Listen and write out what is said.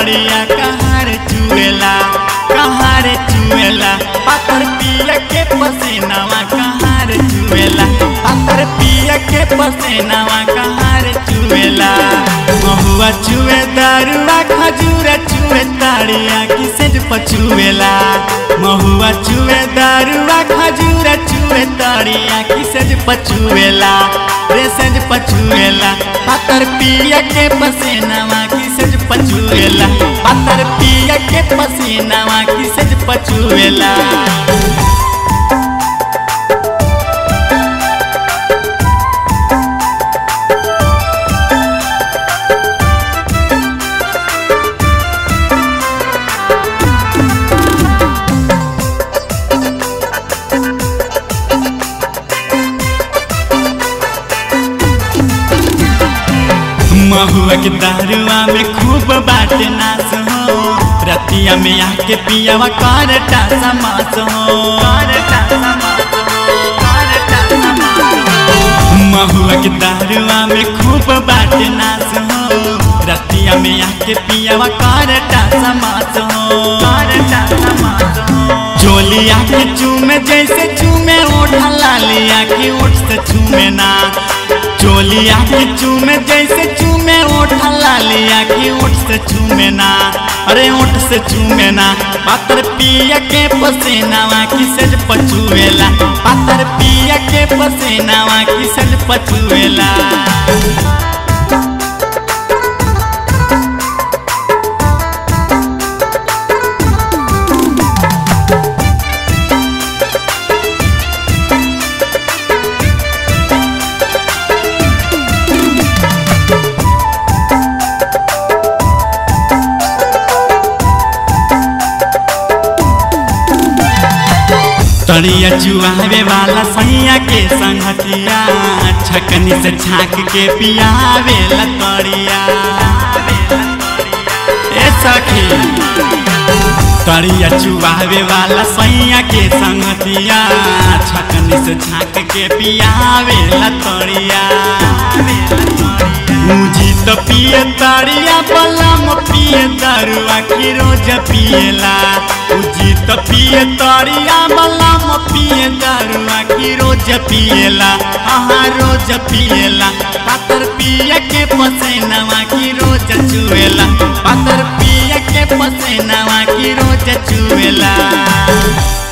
तड़िया कहाँ रे चुएला कहाँ रे चुएला पातर पिया के पसीनावा कहाँ रे चुएला पातर पिया के पसीनावा कहाँ रे चुएला महुआ चुए दारुआ खजूरा चुए ताड़िया किसे पचुएला महुआ चुए दारुआ खजूरा चुए ताड़िया किसे पचुएला रे सज पचुएला पातर पिया के पसीनावा किसे पचुएला पातर पिया के पसीनावा किसे पचुएला महुआ के दारुआ में खूब बाट नाच हो रतिया में आके पियावा कर टासा मास हो महुआ के दारुआ में खूब बाट नाच हो रतिया में आके पियावा कर टासा मास हो चोलिया के चूमे जैसे चूमे ओढ़ा लालिया के ओठ से चूमे ना चोलिया के चूमे जैसे चूमे ओढ़ा लालिया के ओठ से चूमे ना अरे ओठ से चूमे ना पातर पिया के पसीनावा किसे पचुएला पातर पिया के पसीनावा किसे पचुएला तड़िया चुआवे वाला सैया के संगतिया छकनी से छाक के पियावे लतड़िया ए सखी तड़िया चुआवे वाला सैया के संगतिया छकनी से छाक के पियावे लतड़िया मुझी तो पिए तड़िया बलम पिए दरुआ की रोज पिएला मुझी तो पिए तड़िया बलम पिए दरुआ की रोज पिएला हाँ रोज पिएला पातर पिए के पसेनवा की रोज चुएला पातर पिए के पसेनवा की रोज चुएला